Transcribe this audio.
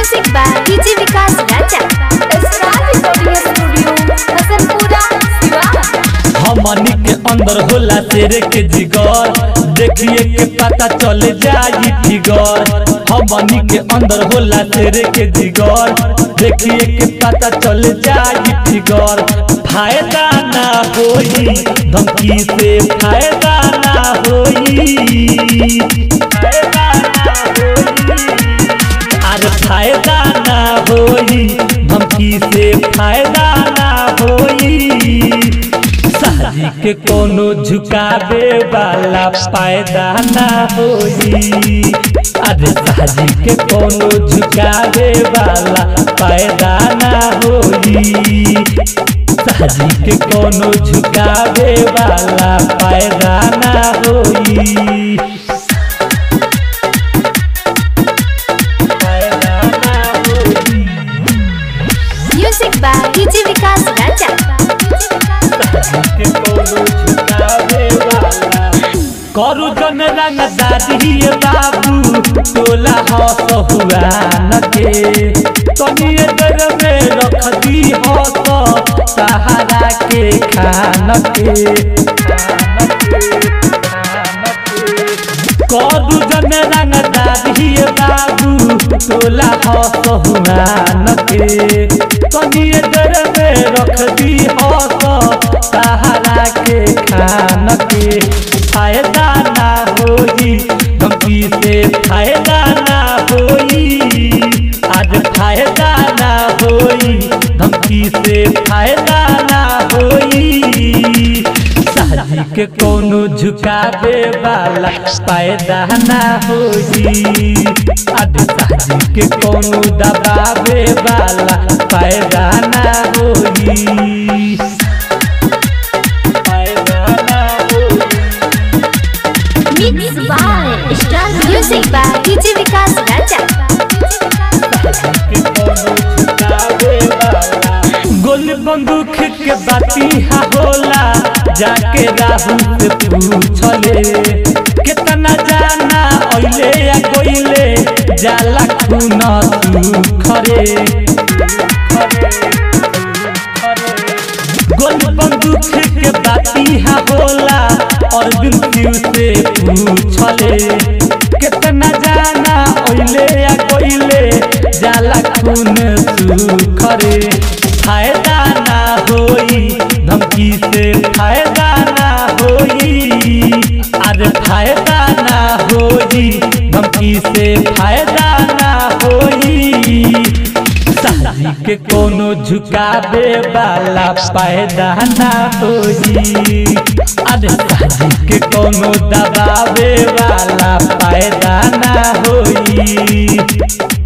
Music by DJ Vikas Raja. Star Recording Studio, Hasanpura, Siwan. हमनी के अंदर होला शेर के जिगर देखिए के पता चल जाई फिगर हमनी के अंदर होला शेर के जिगर देखिए के पता चल जाई फिगर फायदा ना होई धमकी से फायदा ना होई फायदा ना होई अरे फायदा ना होई धमकी से फायदा ना होई साजी के कोनो झुकावे वाला फायदा ना होई अरे साजी के कोनो झुकावे वाला फायदा ना होई साजी के कोनो झुकावे वाला फायदा ना होई फायदा ना होई Music by DJ Vikas Raja. के कोनो झुकावे वाला करू जन रंग दादी बाबू टोला हस हुआ न के तनिए दर में रख दी हस सहारा के खान के करू जन रंग दादी बाबू टोला हस हुआ न के तनिए दर में रख दी हस सहारा के खान के फायदा ना होई धमकी से फायदा ना होई आज फायदा ना होई धमकी से फायदा ना होई साजी के कोनो झुकावे वाला फायदा ना होई आज साजी के कोनो दबावे वाला फायदा ना होई फायदा ना होई Mix by Star Music by DJ Vikas Raja. गोल बंदूक के बाती हा होला जाके राहुल से पूछले कितना जाना ओइले या कोइले जाला खून तू खरे गोल बंदूक के बाती हा होला और बिल्कुल से पूछले कितना जाना ओइले या कोइले जाला खून तू खरे फायदा ना होई धमकी से फायदा ना होई अरे फायदा ना होई धमकी से फायदा ना होई साजी के कोनो झुकावे वाला फायदा ना होई अरे साजी के कोनो दबावे वाला फायदा ना होई